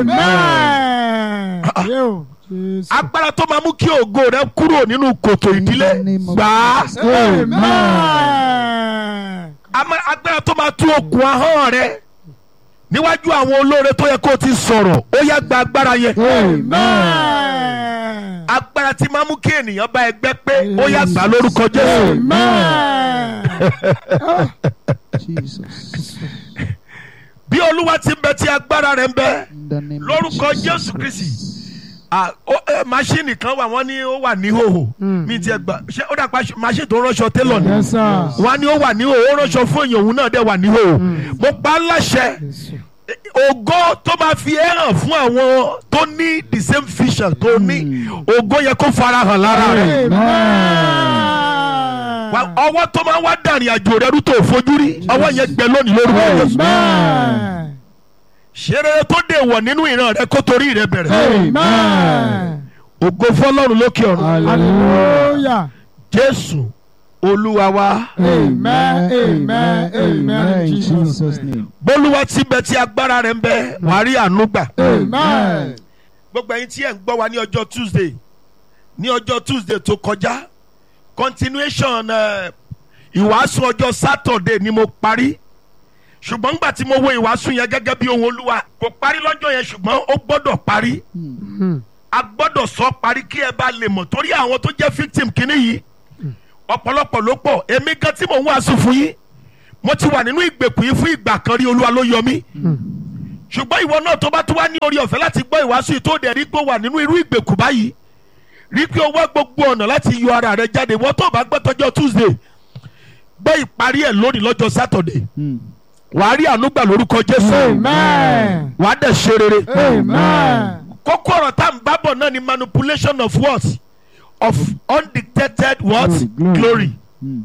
Amen. Yóò. Jésù. agbára tó máa mú kí ògo rẹ kúrò nínú kòtò ìdílé In the name of gbà á Jesus. Amen. Ama- agbára tó máa tú okùn ahọ́n rẹ níwájú àwọn olóore tó yẹ kó o ti sọ̀rọ̀ ó yá gba agbára yẹn Amen. agbára tí máa mú kí ènìyàn bá ẹgbẹ́ pé ó yá gbà lórúkọ Jésù Amen. Jesus. bí olúwa ti ń bẹ tí agbára rẹ ń bẹ In the name of lórúkọ Jesus. Jésù Kristi Ah, ó- eh, máṣíìnì kan wà wọ́n ní ó wà níhòòhò mi ti ẹ̀ gbà ṣé ó dàpọ̀ máṣíìnì tó ránṣọ télọ̀ ni Yes, sir. wọ́n á ní ó wà níhòòhò ó ránṣọ fún èèyàn òun náà dẹ̀ wà níhòòhò mo pa á láṣẹ Jésù. ògo tó máa fi ẹ́ hàn fún àwọn tó ní the same vision tó ní ògo yẹ kó fara hàn lára rẹ̀ Wa- Amen. ọwọ́ tó máa wá dàrin àjò rẹ̀ rú tó fojú rí ọwọ́ yẹn gbẹ lónìí lórúkọ Jésù Amen. ṣe rere tó dé wọ̀ nínú ìran rẹ kó torí rẹ bẹ̀rẹ̀ Amen. ògo fọlọ́run lókè ọ̀run Hallelujah. Jésù Olúwa wa Amen. Amen. Amen. In In Jesus' Jesus' name. name. bólúwa ti bẹ tí agbára rẹ̀ ń bẹ wàá rí àánú gbà Amen. gbogbo ẹ̀yin tí ẹ ń gbọ́ wa ní ọjọ́ Tuesday ní ọjọ́ Tuesday tó kọjá continuation eh, ìwàásù ọjọ́ Saturday ni mo parí ṣùgbọ́n nígbà tí mo wo ìwàásù yẹn gẹ́gẹ́ bí ohun Olúwa kò parí lọ́jọ́ yẹn ṣùgbọ́n ó gbọ́dọ̀ parí a gbọ́dọ̀ sọ parí kí ẹ bá lè mọ̀ torí àwọn tó jẹ́ victim kínní yìí ọ̀pọ̀lọpọ̀ ló pọ̀ èmi gan tí mò ń wàásù fún yín mo ti wà nínú ìgbèkùn yìí fún ìgbà kan rí Olúwa ló yọ mí ṣùgbọ́n ìwọ náà tó bá tún wá ní orí ọ̀fẹ́ láti gbọ́ ìwàásù yìí tó dẹ̀ rí pé ó wà nínú irú ìgbèkùn báyìí rí pé ó wá gbogbo ọ̀nà láti yọ ara rẹ jáde wọ́n tó bá gbọ́ tọjọ́ Tuesday gbọ́ ìparí ẹ̀ lónìí lọ́jọ́ Saturday Mm. wàá rí àánú gbà lórúkọ Jésù Amen. wàá dẹ̀ ṣe rere Amen. kókó ọ̀rọ̀ tá à ń bábọ̀ náà ni manipulation of what of undictated what Glory. glory Mm.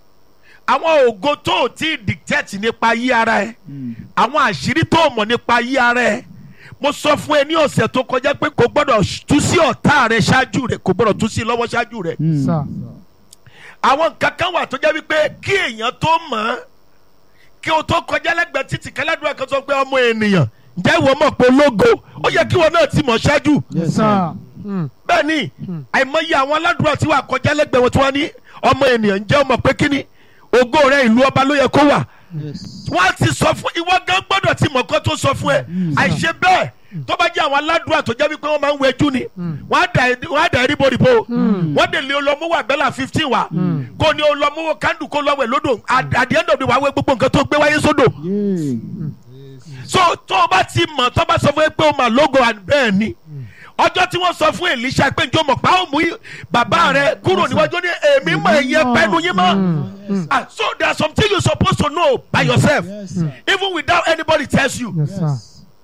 àwọn ògo tó o ti dictate nípa yí ara ẹ Mm. àwọn àṣírí tó o mọ̀ nípa yí ara ẹ mo sọ fún ẹ ní ọ̀sẹ̀ tó kọjá pé kò gbọ́dọ̀ tú sí ọ̀tá rẹ ṣáájú rẹ kò gbọ́dọ̀ tú sí lọ́wọ́ ṣáájú rẹ Mm. Sir. àwọn nǹkan kan wà tó jẹ́ wípé kí èèyàn tó mọ̀ ọ́ kí o tó kọjá lẹ́gbẹ̀ẹ́ títì kẹlẹ́dúrà kan sọ pé ọmọ ènìyàn ǹjẹ́ ìwọ mọ̀ pé ológo ó yẹ kí wọn náà ti mọ̀ ṣáájú Yes, sir. Sir. Mm. bẹ́ẹ̀ ni àìmọye àwọn aládùúrà tí wàá kọjá lẹ́gbẹ̀ẹ́ wọn tí wọ́n ní ọmọ ènìyàn ǹjẹ́ ọmọ pé kíni ògo rẹ ìlú ọba ló yẹ kó wà Yes. wọ́n á ti sọ fún ìwọ gan gbọ́dọ̀ ti mọ̀ kó tó sọ fún ẹ àìṣe bẹ́ẹ̀ tó bá jẹ́ àwọn aládùúrà tó jẹ́ wípé wọ́n máa ń wẹjú ni wọ́n á dà ẹ́- wọ́n á dà ẹ́ ríboríbo wọ́n dè lé olọ́múwò àbẹ́là fifteen wa kò ní olọ́múwò kándù kó lọ́wọ́ ẹ̀ lódò at at the end of the wàá wẹ gbogbo nǹkan tó gbé wáyé sódò Yeah. so tó o bá ti mọ̀ tó bá sọ fún ẹ pé o mà lógo and bẹ́ẹ̀ ni ọjọ́ tí wọ́n sọ fún Èlíṣà pé njó mọ̀ pa ó mú bàbá rẹ kúrò níwájú ní èmi mọ̀ ẹ̀yẹ pẹ́nu yín mọ́ Ah, so there are some things you supposed to know by yourself Yes, sir. even without anybody tells you Yes, sir.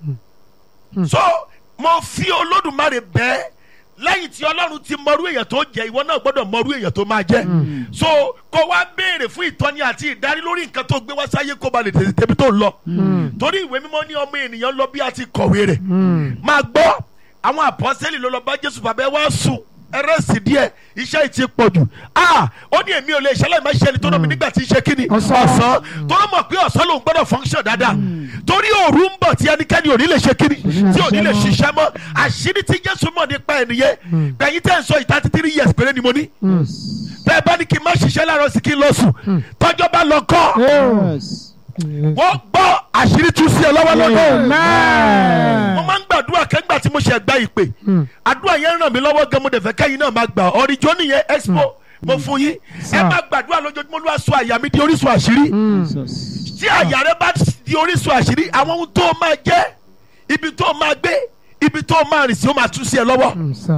so mo fi Olódùmarè bẹ́ẹ̀ lẹ́yìn tí Ọlọ́run ti mọrú èèyàn tó jẹ́ ìwọ náà gbọ́dọ̀ mọrú èèyàn tó máa jẹ́ so kó wá béèrè fún ìtọ́ni àti ìdarí lórí nǹkan tó gbé wá sáyé kó ba lè tètè tèmi tó lọ torí ìwé mímọ́ ní ọmọ ènìyàn lọ bí a ti kọ̀wé rẹ̀ máa gbọ́ àwọn àpọ́sẹ́lì ló lọ bá Jésù bàbá ẹ wá sùn ẹrẹ́sì díẹ̀ iṣẹ́ yìí ti pọ̀ jù ah ó ní èmi ò lè ṣẹlẹ̀ máa ṣe ẹni tó náà mi nígbà tí ń ṣe kíni Ọ̀sán. ọ̀sán tó ló mọ̀ pé ọ̀sán lòun gbọ́dọ̀ function dáadáa torí òru ń bọ̀ tí ẹnikẹ́ni ò ní lè ṣe kíni tí ò ní lè ṣiṣẹ́ mọ́ àṣírí tí Jésù mọ̀ nípa ẹnìyẹn gbẹ̀yìn tẹ́ ń sọ ìta títí rí yẹ̀sì péré ni mo ní bẹ́ẹ̀ bá ní kí n má ṣiṣẹ́ láàárọ̀ sí kí n lọ sùn tọ́jọ́ bá lọ kọ́ Yes. wọ́n gbọ́ àṣírí tú sí ẹ lọ́wọ́ lọ́dọ̀ mo Amen. máa ń gbàdúrà kẹ́ńgbà tí mo ṣe gba ìpè àdúrà yẹn ràn mí lọ́wọ́ gan mo dẹ̀ fẹ́ kẹ́yìn náà máa gbà ọ̀rìjọ́ nìyẹn expo mo fún yín ẹ máa gbàdúrà lójoojúmọ́ ló wá sọ àyà mi di orísun àṣírí Jesus. tí àyà rẹ bá di orísun àṣírí àwọn ohun tó máa jẹ́ ibi tó máa gbé ibi tó máa rìn sí ó máa tú sí ẹ lọ́wọ́ Sir.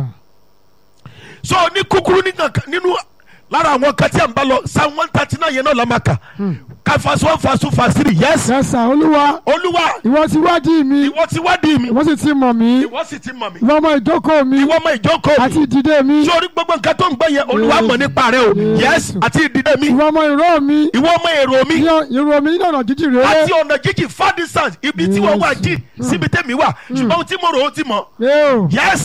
so ní kúkúrú nìkan nínú lára àwọn kan tí à ń bá lọ psalm one thirty nine yẹn náà la máa kà ká fast one fast two fast three yes Yes, sir. Olúwa, olúwa ìwọ ti wádìí mi, ìwọ ti wádìí mi ìwọ sì ti mọ̀ mí, ìwọ sì ti mọ̀ mí ìwọ mọ ìjókòó mi ìwọ mọ ìjókòó àti mi ìdìde mi, sórí gbogbo nǹkan tó ń gbọ́ yẹn olúwa mọ̀ nípa rẹ o yes àti ìdílé mi ìwọ mọ ìró mi, ìwọ mọ èrò mi ìró mi nínú ọ̀nà jíjìn rere. àti ọ̀nà jíjìn far distance ibi tí wọ́n wà jìn síbi tẹ́mi wà ṣùgbọ́n ohun tí mo rò ó ti mọ̀ Yóò. yes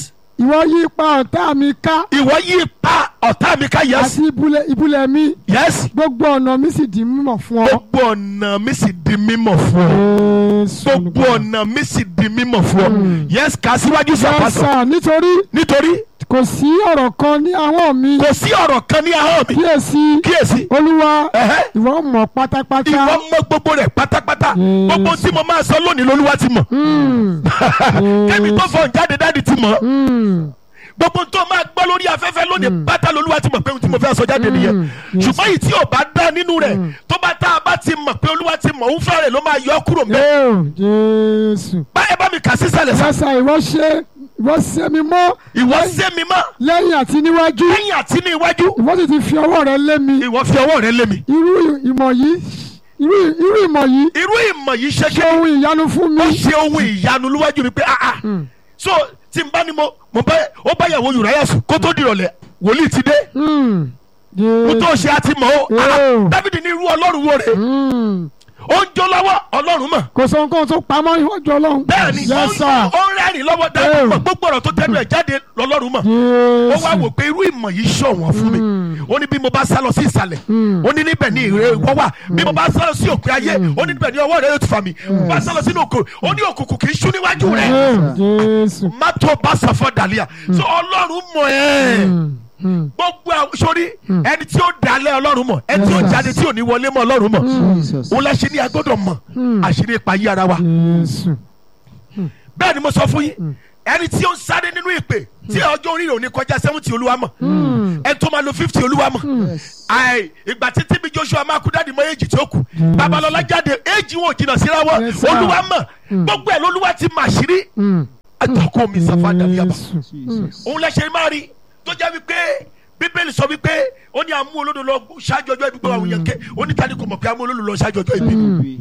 ìwọ yí ipa ọ̀tá mi ká ìwọ yí pa ọ̀tá mi ká yẹs àti ibùlẹ̀ ibùlẹ̀ mi yẹs gbogbo ọ̀nà mi sì di mímọ̀ fún ọ. gbogbo ọ̀nà mi sì di mímọ̀ fún ọ Jésù gbogbo ọ̀nà mi sì di mímọ̀ fún ọ yẹs kà á síwájú sí àpàsọ yẹ́sà nítorí nítorí kò sí ọ̀rọ̀ kan ní ahọ́n mi kò sí ọ̀rọ̀ kan ní ahọ́n mi kíyèsí kíyèsí olúwa ẹ̀hẹ́, ìwọ mọ̀ pátápátá. ìwọ mọ gbogbo rẹ̀ pátápátá Yes. gbogbo tí mo máa sọ lónìí lolúwa ti mọ̀ Mm, kẹ́mi tó fọ̀ jáde dáàdi ti mọ̀ mm, gbogbo tó máa gbọ́ lórí afẹ́fẹ́ lónìí pátá lolúwa ti mọ̀ pé ohun tí mo fẹ́ sọ jáde nìyẹn Mm. Yes. ṣùgbọ́n yìí tí ò bá dá nínú rẹ̀ tó bá tá a bá ti mọ̀ pé olúwa ti mọ̀ òun fẹ́rẹ̀ ló máa yọ ọ́ kúrò mẹ́ yóò Jésù. bá ẹ bá mi kà sísàlẹ̀ sá yẹ́sà ìwọ ṣe ìwọ ṣe mi mọ́ ìwọ sé mi mọ́ lẹ́yìn àti níwájú lẹ́yìn àti ní iwájú ìwọ sì ti fi ọwọ́ rẹ lé mi ìwọ fi ọwọ́ rẹ lé mi irú ìmọ̀ yìí irú irú ìmọ̀ yìí irú ìmọ̀ yìí ṣe ṣe kí ohun ìyanu fún mi. ó ṣe ohun ìyanu níwájú mi pé ah ah so tí n bá ní mo mo bá ó bá yàwó Ùráyà sùn kó tó dìrọ̀lẹ́ wòlíì ti dé Mm, mo tó Jésù. ṣe àti mọ̀ ó ah Oh. Dáfídì ní irú ọlọ́run wo rè Mm, ó ń jó lọ́wọ́ ọlọ́run mọ̀ kò sọ nǹkan tó pamọ́ níwájú ọlọ́run. bẹ́ẹ̀ ni ó ń yẹ́sà ó ń rẹ́rìn lọ́wọ́ Dáfídì Oh. mọ̀ gbogbo ọ̀rọ̀ tó tẹnu ẹ̀ jáde lọ́lọ́run mọ̀ ó wá wò pé irú ìmọ̀ yìí ṣọ̀wọ́n fún mi ó ní bí mo bá sá lọ sí ìsàlẹ̀ ó ní níbẹ̀ ní ìrè wọ́n wà bí mo bá sá lọ sí òpin ayé ó ní níbẹ̀ ní ọwọ́ rẹ̀ yóò ti fà mí mo bá sá lọ sínú òkò ó ní òkùnkùn kì í ṣú níwájú rẹ̀ Jésù. má tó bá sàfọ́ dàlíà so ọlọ́run mọ̀ ẹ́ Mm, mm, gbogbo àwọn sórí ẹni tí ó dalẹ̀ ọlọ́run mọ̀ ẹni tí ó jáde tí ò ní wọlé mọ́ ọlọ́run mọ̀ Jesus. òun la ṣe ní agbọ́dọ̀ mọ̀ àṣírí ipa yí ara wa Jésù. bẹ́ẹ̀ ni mo sọ fún yín ẹni tí ó ń sáré nínú ìpè tí ọjọ́ orí rẹ̀ ò ní kọjá seventy olúwa mọ̀ ẹni tó máa lo fifty olúwa mọ̀ Yes. àì ìgbà tí tíbi joshua máa kú dáàdi mọ èjì tí ó kù babalọla jáde èjì wọn ò jìnnà síra wọn Yes, sir. olúwa mọ̀ gbogbo ẹ̀ lolúwa ti mà ṣírí Mm, àtàkùn mi sàfà dàbíyàbá Jésù. Jesus. òun lẹ́sẹ̀ máa rí tó jẹ́ wípé bíbélì sọ wípé ó ní àmú olódò lọ ṣáájú ọjọ́ ibi gbọ́ àwọn yẹn ké ó ní tani kò mọ̀ pé àmú olódò lọ ṣáájú ọjọ́ ibi.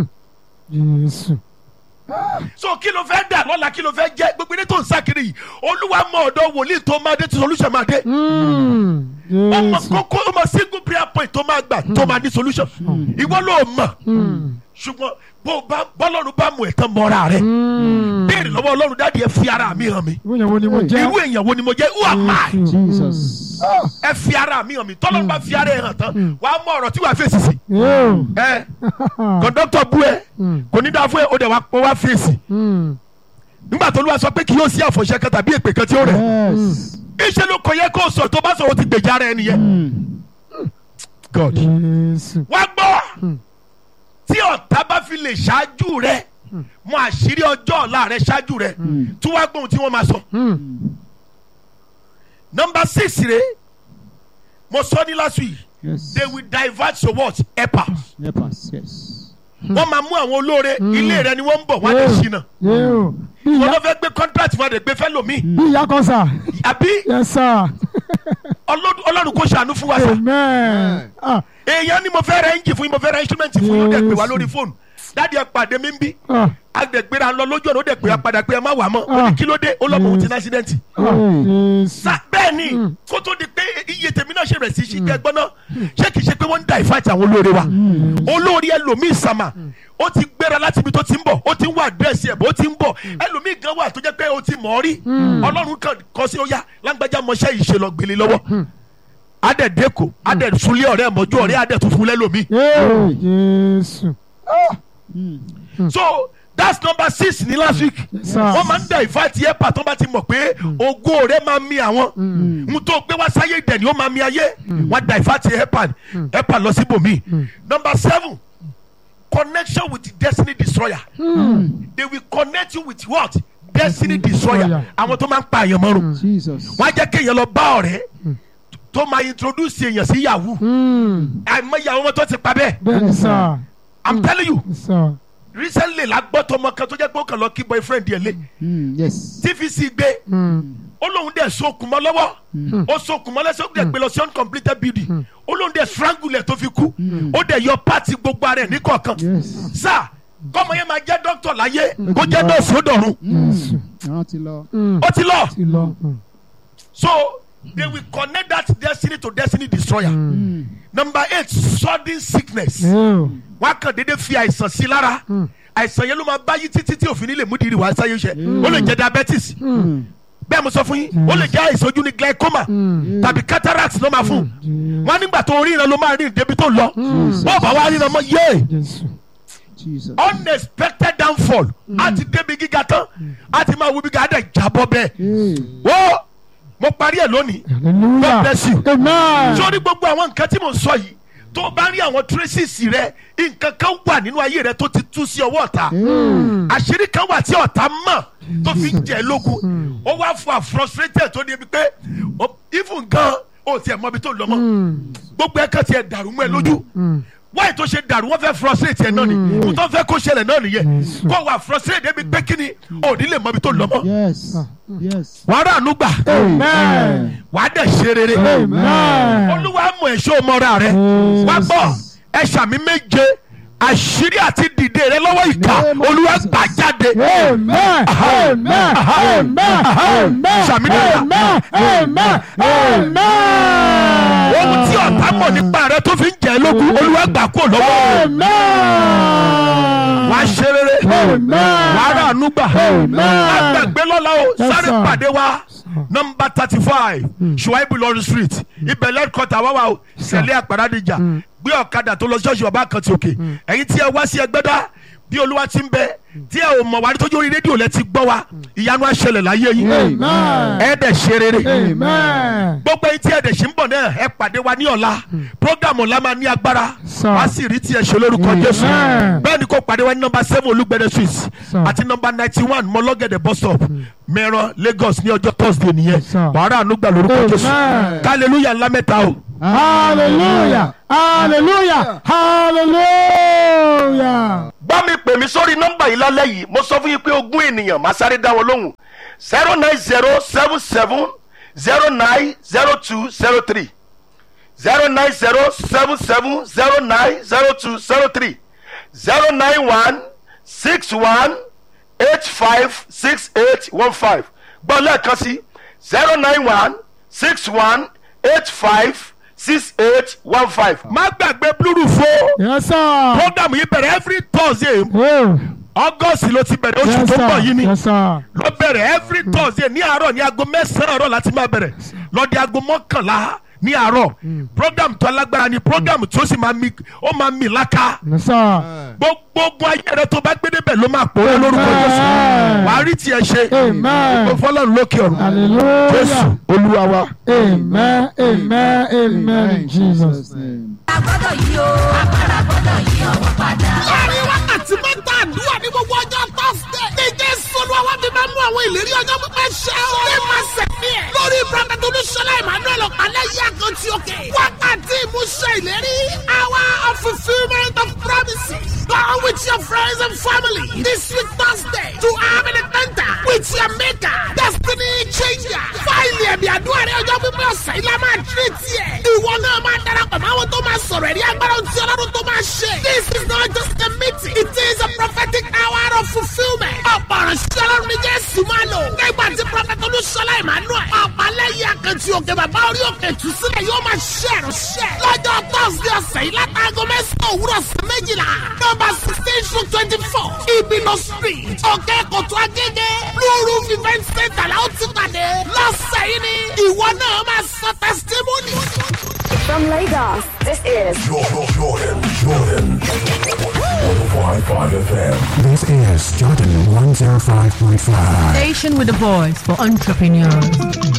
Jésù. so kí ló fẹ́ dà lọ́la kí ló fẹ́ jẹ́ gbogbo ilé tó ń sá kiri yìí olúwa mọ ọ̀dọ̀ wòlíì tó máa dé tí solution máa dé Mm, ó mọ Jésù. kókó ó mọ single prayer point tó máa gbà tó máa ní solution ìwọ ló mọ̀ Mm, ṣùgbọ́n bó o bá bọ́lọ́run bá mú ẹ̀ tán mọ́ra rẹ̀ mm. béèrè lọ́wọ́ ọlọ́run dáàdi ẹ fi ara mi hàn mi Ìwé yẹn wo ni mo jẹ́? irú èèyàn wo ni mo jẹ́ who am I Jesus. ẹ fi ara mi hàn mi tọ́lọ́run bá fi ara ẹ̀ hàn tán wàá mọ ọ̀rọ̀ tí wàá fèsì sí Yóò. ẹ kọ̀ńdọ́tọ̀ bú ẹ kò ní dáa fún ẹ ó dẹ̀ wá ó wá fèsì Mm, nígbà tó lúwa sọ pé kì yóò sí àfọ̀ṣẹ kan tàbí èpè kan tí ó rẹ̀ Yes. iṣẹ́ ló kọ yẹ kó o sọ tó bá sọ o ti gbèjà ara ẹ nìyẹn God Jésù. wá gbọ́ tí ọ̀tá bá fi lè ṣáájú rẹ mọ àṣírí ọjọ́ ọ̀la rẹ ṣáájú rẹ tí wàá gbóhùn tí wọ́n máa sọ. Mm, nọmba six rẹ mo sọ ní last week Yes. they will divert to what epa Help us. Yes. wọ́n máa mú àwọn olóore ilé rẹ ni wọ́n ń bọ̀ wọ́n á lè ṣìnà Yóò. Bí wọ́n ìyá lọ fẹ́ gbé contract fún adé gbé fẹ́ lòmíì bí ìyá kan sà. àbí Yes sir. Ọlọ́run Ọlọ́run kò ṣàánú fún wa sá Amen. Ah, èèyàn ni mo fẹ́ ra engine fún yín mo fẹ́ ra instrument fún yín ó dẹ̀ pè wá lórí fóònù dáàdi ẹ pàdé mi ń bí ah, agbègbèrè lọ lójú ọ̀nà ó dẹ̀ pè wá padà pé ẹ má wà mọ́ ó ní kí ló dé ó lọ́mọ òun ti ní accident. ah, Jésù. sa bẹ́ẹ̀ ni kó tó di pé iye tèmi náà ṣe rẹ̀ sí ṣì gbẹ́ gbọ́ná ṣé kìí ṣe pé wọ́n ń da ìfàtí àwọn olóore wa olóore ẹlòmíì sàmà ó ti gbéra láti ibi tó ti ń bọ̀ ó ti ń wá àdírẹ́sì ẹ̀ bó ti ń bọ̀ ẹlòmíì gan wà tó jẹ́ pé ó ti mọ̀ ọ́ rí ọlọ́run kan kọ́ sí ó yá lágbájá mọṣẹ́ yìí ṣe lọ gbélé lọ́wọ́ adẹ̀ dẹ́kọ̀ adẹ̀ sulé ọ̀rẹ́ mọ́jú ọ̀rẹ́ adẹ̀ tó fún lẹ́lòmíì Yóò. Jésù. so that's number six ní last week sir. wọ́n máa ń da ìfàtí ẹ̀ pàtó bá ti mọ̀ pé ògo rẹ̀ máa mi àwọn n tó gbé wá sáyé ìdẹ̀ ni ó máa mi ayé wọ́n da ìfàtí ẹ̀ pa ẹ̀ pa lọ síbòmí number seven connection with the destiny destroyer they will connect you with what destiny destroyer destroyer. àwọn tó máa ń pa àyàn mọ́rùn Jesus. wọ́n á jẹ́ kéèyàn lọ bá ọ̀rẹ́ tó máa introduce èèyàn sí yahoo Mm, àìmọye àwọn ọmọ tó ti pa bẹ́ẹ̀ Bẹ́ẹ̀ni sà. i'm telling you Sà. recently la gbọ́ tọmọ kan tó jẹ́ pé ó kàn lọ kí boyfriend yẹn lé Mm, yes. tvc gbé Mm, ó lóun dẹ̀ sokùn mọ́ lọ́wọ́ ó sokùn mọ́ lẹ́sẹ̀ ó dẹ̀ gbé lọ sí uncompleted building ó lóun dẹ̀ strangle ẹ̀ tó fi kú ó dẹ̀ yọ pàtì gbogbo ara ẹ̀ ní kọ̀ọ̀kan Yes. sá kọ́mọ yẹn máa jẹ́ dókítà láyé kó jẹ́ nọ́ọ̀sì ó dọ̀run Jésù. Àwọn ti lọ. Mm, ó ti lọ Ti lọ. Mm, so they will connect that destiny to destiny destroyer number eight sudden sickness Yóò. wọn á kàn déédéé fi àìsàn sí lára àìsàn yẹn ló máa bá yí títí tí òfin nílé múdìrí wàá sáyé ṣe ó lè jẹ diabetes bẹ́ẹ̀ mo sọ fún yín ó lè jẹ́ àìsàn ojú ní glaucoma tàbí cataract ló máa fún wọn nígbà tó ríran ló máa rìn débi tó lọ bọ́ọ̀ bá wá ríran mọ́ yéé Jésù. Jesus. unexpected downfall a ti débi gíga tán a ti máa wo bí gàdá jábọ́ bẹ́ẹ̀ Hey. wo mo parí ẹ̀ lónìí God Hallelujah. bless you Amen. sórí gbogbo àwọn nǹkan tí mo sọ yìí tó o bá rí àwọn traces rẹ nǹkan kan wà nínú ayé rẹ tó ti tú sí ọwọ́ ọ̀tá àṣírí kan wà tí ọ̀tá mọ̀ tó fi ń jẹ́ lógun ó wá fún wa frustrated tó débi pé ó- even gan ó tiẹ̀ mọ ibi tó lọ mọ́ gbogbo ẹ̀ kan tiẹ̀ dàrú mọ́ ẹ lójú wáyé tó ṣe dàrú wọ́n fẹ́ frustrate ẹ̀ náà ni mo tó fẹ́ kó ṣẹlẹ̀ náà nìyẹn kó wà frustrate débi pé kí ni ò ní lè mọ ibi tó lọ mọ́ Yes. Yes. wàá rà ànú gbà Amen. wàá dẹ̀ ṣe rere Amen. olúwa mọ ẹ̀ṣọ́ mọ́ra rẹ wá gbọ́ ẹ ṣàmì méje àṣírí àti dìde rẹ lọ́wọ́ ìka olúwa gbà jáde. Amen. Amen. Amen. Amen. Sàmì dáadáa. Amen. Amen. Amen. ohun tí ọ̀tá mọ̀ nípa rẹ tó fi ń jẹ́ lógún olúwa gbà kó lọ́wọ́ Amen. wàá ṣe rere Amen. wàá rà ànú gbà Amen. àgbàgbé lọ́la o Yes, sáré sir. pàdé wa nọmba thirty five Shuaibu Lọrin street ibẹ̀ lẹ́kọ̀tà wá wa o sẹ̀lẹ̀ àpàràdìjà gbé ọ̀kadà tó lọ ṣọ́ọ̀ṣì ọba kan ti òkè ẹ̀yin tí ẹ wá sí ẹgbẹ́dá bí olúwa ti ń bẹ tí ẹ ò mọ̀ wá nítorí orí rédíò lẹ ti gbọ́ wa ìyanu àṣẹlẹ̀ láyé yín Amen. ẹ dẹ̀ ṣe rere Amen. gbogbo ẹ̀yin tí ẹ dẹ̀ ṣe ń bọ̀ náà ẹ pàdé wa ní ọ̀la programu ọ̀la máa ní agbára Sir. wá sì rí tiẹ̀ ṣe lórúkọ Jésù Amen. bẹ́ẹ̀ ni kò pàdé wa ní nọmba seven olúgbẹ̀dẹ street Sir. àti nọmba ninety one mọlọ́gẹ̀dẹ̀ bus stop mẹ́ran Lagos ní ọjọ́ Thursday nìyẹn Sir. wàhálà ànúgbà lórúkọ Amen. Jésù kálẹ̀lúyà ńlá mẹ́ta o. Hallelujah. Hallelujah. Hallelujah. bá mi pè mí sórí nọ́mbà yìí lálẹ́ yìí mo sọ fún yín pé ogún ènìyàn máa sáré dá wọn lóhùn zero nine zero seven seven zero nine zero two zero three zero nine zero seven seven zero nine zero two zero three zero nine one six one eight five six eight one five gbọ́ lẹ́ẹ̀kan sí zero nine one six one eight five six eight one five. má gbàgbé blúrù fún Yes, sir. program yìí bẹ̀rẹ̀ every thursday Oh, august ló ti bẹ̀rẹ̀ oṣù yes, tó ń bọ̀ yìí sir. ni Yes, sir. lọ bẹ̀rẹ̀ every thursday ní àárọ̀ ní aago mẹ́sàn-án àárọ̀ láti máa bẹ̀rẹ̀ lọ́dí aago mọ́kànlá ní àárọ̀ program tó alágbára ni program tó sì máa mi ó máa mi láká Yes, sir. gbogbo ogun ayé rẹ tó bá gbé débẹ̀ ló máa pòórá lórúkọ Jésù Amen. wàá rí tiẹ̀ ṣe Amen. gbogbo fọlọ́run lókè ọ̀run Hallelujah. Jésù olúwa wa. Amen. Amen. Amen. In Jesus' name. agbọ́dọ̀ yí o agbára gbọ́dọ̀ yí ọwọ́ padà. láàrin wákàtí mẹ́ta àdúrà ní gbogbo ọjọ́ tọ́sídẹ̀. ní jésù olúwa wá fi máa mú àwọn ìlérí ọjọ́ pípẹ́ ṣẹ o. ní máa sẹ̀mí ẹ̀. lórí prophet olúṣọlá emmanuel ọ̀pálẹ̀ yí àkàntì òkè. wákàtí ìmúṣẹ ìlérí. hour of fulfilment of promises. Go with your friends and family this week Thursday to have an encounter with your maker. Destiny changer. Fáìlì ẹ̀mí àdúrà rẹ̀ ọjọ́ pípẹ́ ọ̀sẹ̀ yìí la máa tírè tiẹ̀. Ìwọ náà máa darapọ̀ mọ́ àwọn tó máa sọ̀rọ̀ ẹ̀rí agbára tí ọlọ́run tó máa ṣe. This is not just a meeting. It is a prophetic hour of fulfilment. Ọ̀pọ̀ ìránṣẹ́ ọlọ́run ní Jésù máa lò. Nígbà tí Prọfẹ̀tì Olúṣọlá Emmanuel. Ọ̀pálẹ́yìn àkàntì òkè bàbá orí òkè tù sílẹ̀ yóò máa ṣe ìránṣẹ́. Lọ́jọ́ Thursday ọ̀sẹ̀ yìí látàgọ́ mẹ́sàn-án òwúrọ̀ sí méjìlá. Nọ́mbà sixteen to twenty-four. Ibino street. Òkè Kòtò Agége. Blue Roof event center la ó ti pàdé. Lọ́sẹ̀ yìí ni ìwọ náà máa sọ testimony. From Lagos, this is Jordan, Jordan, Jordan. 105.5 FM. This is Jordan 105.5. Station with a voice for entrepreneurs.